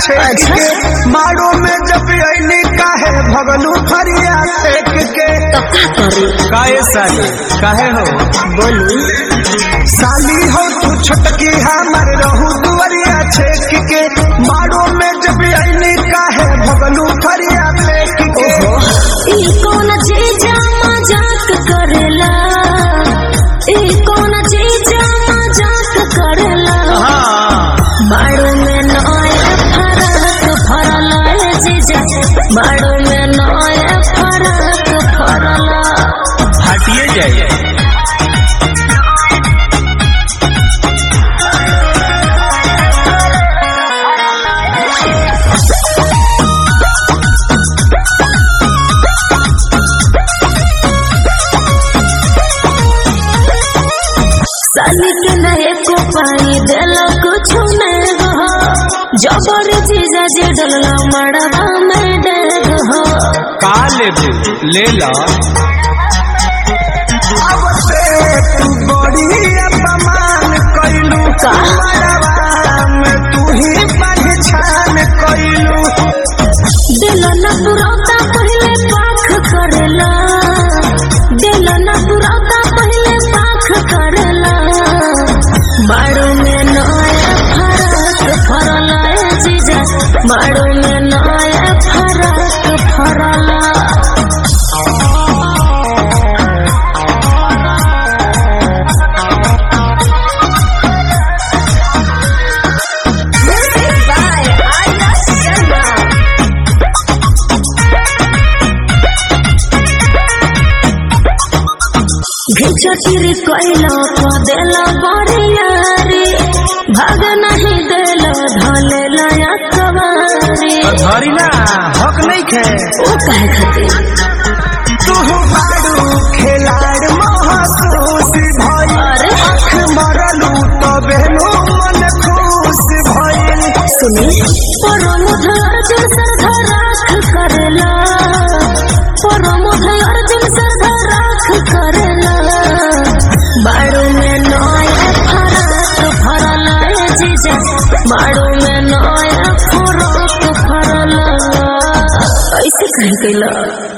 छेक के मारो में जब अइनी काहे भगलू फरिया फेंक के तो का करी काहे साली काहे हो बोली साली हो तू छोटकी हमर रहू दुवरिया छेक के मारो में जब अइनी काहे भगलू फरिया फेंक के ई कौन चीज मजाक करेला ई कौन चीज मजाक करेला बाड़ू में नया फरक फरला है जीजा बाड़ू में नया फरक फरला हटिए जाइए साली के नए को पाई देला कुछ नहीं हो जबर जीजा जे डलला मड़वा में डेग हो का लेबे ले ला अब से तू बड़ी अपमान कैलू का? मरवा में तू ही पहचान कैलू दिल न पुरौता पहले पाख करेला दिल न पुरौता पहले पाख करेला बाड़ू में नया फरक फरला है जीजा बाड़ू में नया फरक फरला घिचटिरी कोइला को देला बड़िया रे भाग नहीं देला धले लया कवारी धरी ना हक नहीं खे ओ कहे खातिर तू बाड़ू खिलाड़ महसूस भइल अरे। आँख मरलू तबे नु मन खुश भइल सुनी परमोध अर्जुन सरधा राख करेला परमोध अर्जुन सरधा राख करेला बाड़ू में नया फरक फरला है जीजा बाड़ू में नया फरक फरला ऐसे कहे कैला